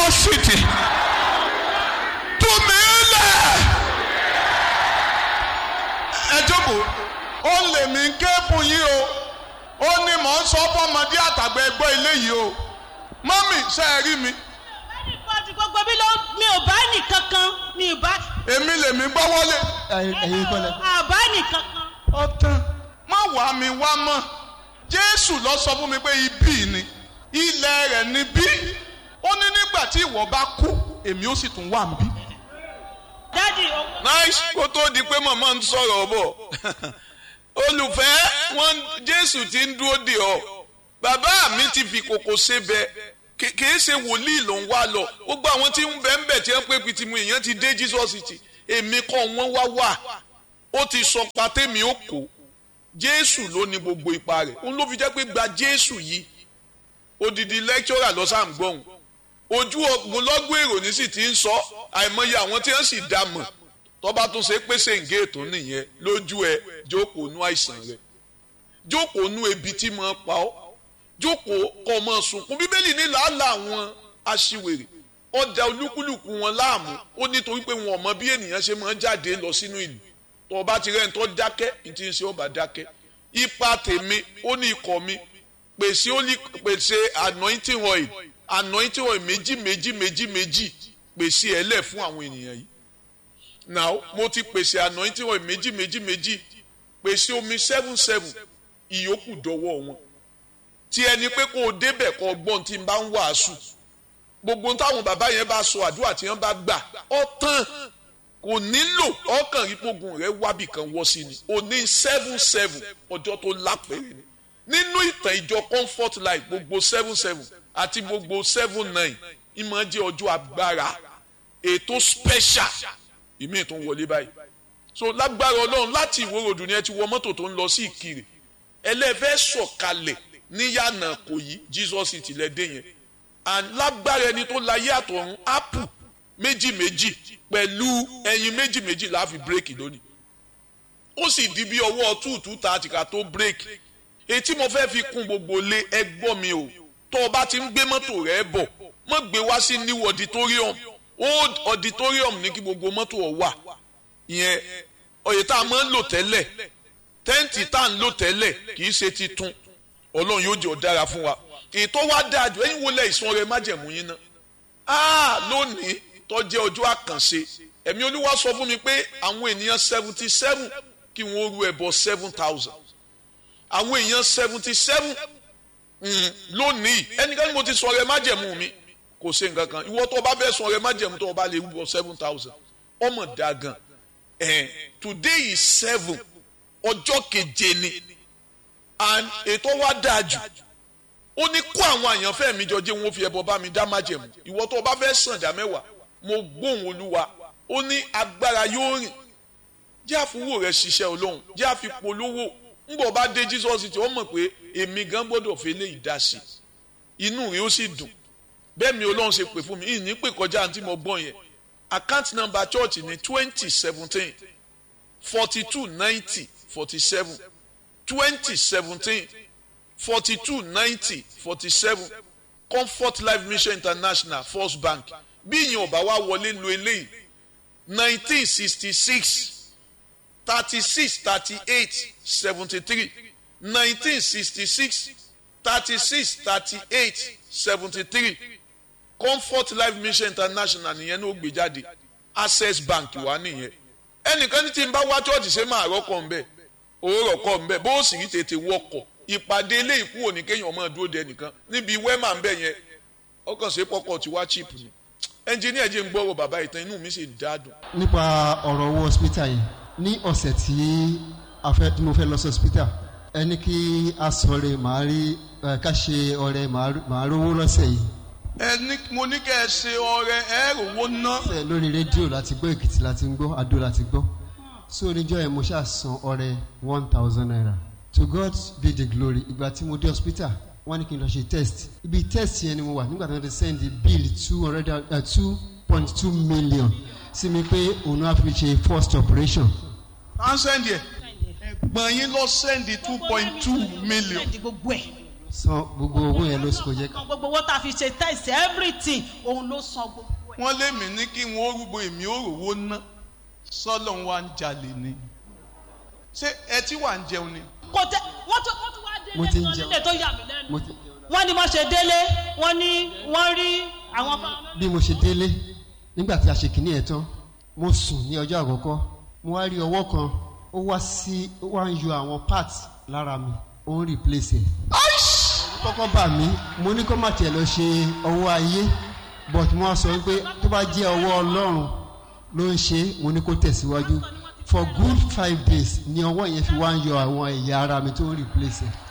city tú mi lẹ̀. ẹ jókòó ó lè mí ké fún yín o ó ní mò ń sọ fọmọdé àtàgbà ẹgbẹ́ ilé yìí o mọ́mì ṣe é rí mi Ìpàdé gbogbo mi ló mi ò bá nìkan kan mi ò bá. èmi lèmi gbọ́ wọlé ẹ̀yin kọ́lẹ̀. Àbá nìkan kan. ọ̀tàn má wà mí wá mọ́ jésù lọ sọ fún mi pé ibí ni ilẹ̀ rẹ̀ ni bí ó ní nígbà tí ìwọ bá kú èmi ó sì tún wà níbí. Dádì o. nice kó tó di pé màmá ń sọ̀rọ̀ bọ̀ olùfẹ́ wọn jésù ti ń dúró dè ọ́ bàbá mi ti fi kòkò ṣe bẹ kì í ṣe wòlíì ló ń wá lọ gbogbo àwọn tí ń bẹ ń bẹ tí wọ́n pé pitimu èèyàn ti dé jesus ti èmi kọ́ wọ́n wá wà ó ti sọ patẹ́mi ó kó jésù ló ní gbogbo ipa rẹ̀ òun ló fi jẹ́ pé gba jésù yìí odidi lecturer lọ sáà ń gbọ́hùn ojú ogun lọ́gbọ̀n èrò ní sì ti ń sọ àìmọye àwọn tí wọ́n sì dá mọ̀ tọ́ba tún ṣe pèsè ǹgé ètò nìyẹn lójú ẹ jókòó nú àìsàn rẹ jókòó nú ebi tí mo pa ọ́ jókòó kọ́ ọmọ sunkún bíbélì ní làálàá àwọn aṣiwèrè ọjà olúkúlùkù wọn láàmú ó nítorí pé wọn ò mọ bí ènìyàn ṣe máa ń jáde lọ sínú ìlú tó bá ti rẹ́ni tó dákẹ́ ní ti ń ṣe ọba dákẹ́ ipa tèmi ó ní ikọ̀ mi pèsè ó ní pèsè anointing oil anointing oil méjì méjì méjì méjì pèsè ẹlẹ́ fún àwọn ènìyàn yìí now mo ti pèsè anointing oil méjì méjì méjì pèsè omi seven seven ìyókù dọwọ́ wọn tí ẹni pé kó o débẹ̀ kó o gbọ́n tí n bá ń wàásù gbogbo táwọn bàbá yẹn bá sọ àdúrà tí wọ́n bá gbà ọ tán kò nílò ọkàn ìpogun rẹ wábì kan wọ́ sí ni o ní seven seven ọjọ́ tó lápẹ̀rẹ̀ ni nínú ìtàn ìjọ comfort life gbogbo seven seven àti gbogbo seven nine ìmọ̀ jẹ́ ọjọ́ agbára ètò special ìmí tó ń wọlé báyìí so lágbára ọlọ́run láti ìwòròdù ni ẹ ti wọ mọ́tò tó ń lọ sí ìkirè ẹlẹ́fẹ́ sọ̀kalẹ̀ níyànà kò yí jesus ti lẹ́ dé yẹn and lágbára ẹni tó láyé àtọ̀run apple méjì méjì pẹ̀lú ẹyin méjì méjì la fi bírèkì lónìí ó sì di bí ọwọ́ two two thirty ká tó bírèkì etí mo fẹ́ fi kún gbogbo lé ẹgbọ́n mi o tó o bá ti ń gbé mọ́tò rẹ bọ̀ mọ́ gbé wá sí new auditorium old auditorium ní kí gbogbo mọ́tò ọ̀ wà ìyẹn oyè tá a máa ń lò tẹ́lẹ̀ tẹ́ǹtì tá à ń lò tẹ́lẹ̀ kì í ṣe titun ọlọ́run yóò jẹ́ ọ̀dára fún wa ètò wa dáa jù ẹ̀yin wo lẹ̀ ìsun ọrẹ májẹ̀mú yín náà áà lónìí tó jẹ́ ọjọ́ àkànṣe ẹ̀mí olúwa sọ fún mi pé àwọn ènìyàn seventy seven kí wọ́n ru ẹbọ seven thousand àwọn èèyàn seventy seven lónìí ẹnikẹ́ni mo ti sọ ọrẹ májẹ̀mú mi kò ṣe nǹkan kan ìwọ tó o bá fẹ́ sọ ọrẹ májẹ̀mú tó o bá lè rúbọ seven thousand ọmọ dáa gan eh, today is seven ọjọ́ keje ni and ètò wa dáa jù ó ní kó àwọn àyànfẹ́ mi jọ jẹ́ wọn fi ẹbọ bá mi dá májẹ̀mú ìwọ tó o bá fẹ́ sàn dá mẹ́wàá mo gbóhùn olúwa ó ní agbára yóò rìn jẹ́ àfúwò rẹ̀ ṣiṣẹ́ olóhùn jẹ́ àfipolówó ńgbọ̀ bá dé jesus tí ó mọ̀ pé èmi gan gbọ́dọ̀ fi lé ìdásí inú rẹ̀ ó sì dùn bẹ́ẹ̀ mi olóhùn ṣe pè fún mi ìní pè kọjá àǹtí mo gbọ́n yẹn account number church ní twenty seventeen forty two ninety forty seven twenty seventeen forty two ninety forty seven comfort life mission international first bank bí ìyẹn ò bá wá wọlé lo eléyìí nineteen sixty six thirty six thirty eight seventy three nineteen sixty six thirty six thirty eight seventy three comfort life mission international nìyẹn ní ó gbé jáde access bank wà nìyẹn ẹnìkan ní tí n bá wá chọ́ọ̀tì ṣe máa rọ́kọ̀ ńbẹ owó rọ̀kọ̀ ńbẹ bó sì rí tètè wọkọ̀ ìpàdé ilé ìkú òní kéèyàn máa dúró de ẹnìkan níbi wẹ́mà ńbẹ yẹn ọkàn ṣe pọkọ̀ tí wá chip ni ẹnjìníà jẹ́ ń gbọ́rọ̀ bàbá ìtàn inú mi sì dáadùn. nípa ọ̀rọ̀ owó hospital yìí ní ọ̀sẹ̀ tí a fẹ́ tí mo fẹ́ lọ sí hospital ẹni kí a sọ̀rọ̀ màá rí ká ṣe ọ̀rẹ́ màá rówó lọ́sẹ̀ yìí. ẹni mo ní kẹ́ ẹ ṣe ọrẹ ẹ rówó ná. ṣe lórí rédíò láti gbọ́ èkìtì láti gbọ́ adó láti gbọ́ so oníjọ́ yẹn mo ṣáà san ọrẹ one thousand naira to God be the glory ìgbà tí mo dé hospital wọ́n ní kí n lọ ṣe test ibi test yẹn ni mo wà nígbà tí wọ́n ti send bill two hundred two point two million sí mi pé òun á fi ṣe first operation. à ń sẹ́ndì ẹ̀ ẹ̀gbọ́n yín lọ sẹ́ndì two point two million. Sẹ́ndì gbogbo ẹ̀. san gbogbo owó yẹn ló kò jẹ́ ká gbogbo owó tá a fi ṣe test everything òun ló san gbogbo ẹ̀. wọ́n lé mi ní kí wọ́n rúgbó èmi ò rówó ná sọ́lọ́ wa ń jalè ni ṣé ẹ tí wà ń jẹun ni. kò tẹ wọ́n tún wọ́n tún wá Mo délé ti ń gan jẹun. nílé tó yà mí lẹ́nu. mo ti wọ́n ní wọ́n ṣe délé wọ́n ní wọ́n rí àwọn fáwọn bí mo ṣe délé nígbà tí a ṣe kìíní ẹ̀ tán mo sùn ní ọjọ́ àkọ́kọ́ mo wá rí ọwọ́ kan ó wá sí ó wá ń yọ àwọn parts lára mi ó ń replace ẹ̀. Ẹ̀rù kọ́kọ́ bà mí mo ní kó má tiẹ̀ lọ ṣe ọwọ́ ayé but mo wá sọ pé tó bá jẹ́ ọwọ́ ọlọ́run ló ń ṣe é, mo ní kó tẹ̀síwájú for good five days ni ọwọ́ yẹn fi wá ń yọ àwọn ẹ̀yà ara mi tó ń replace ẹ̀.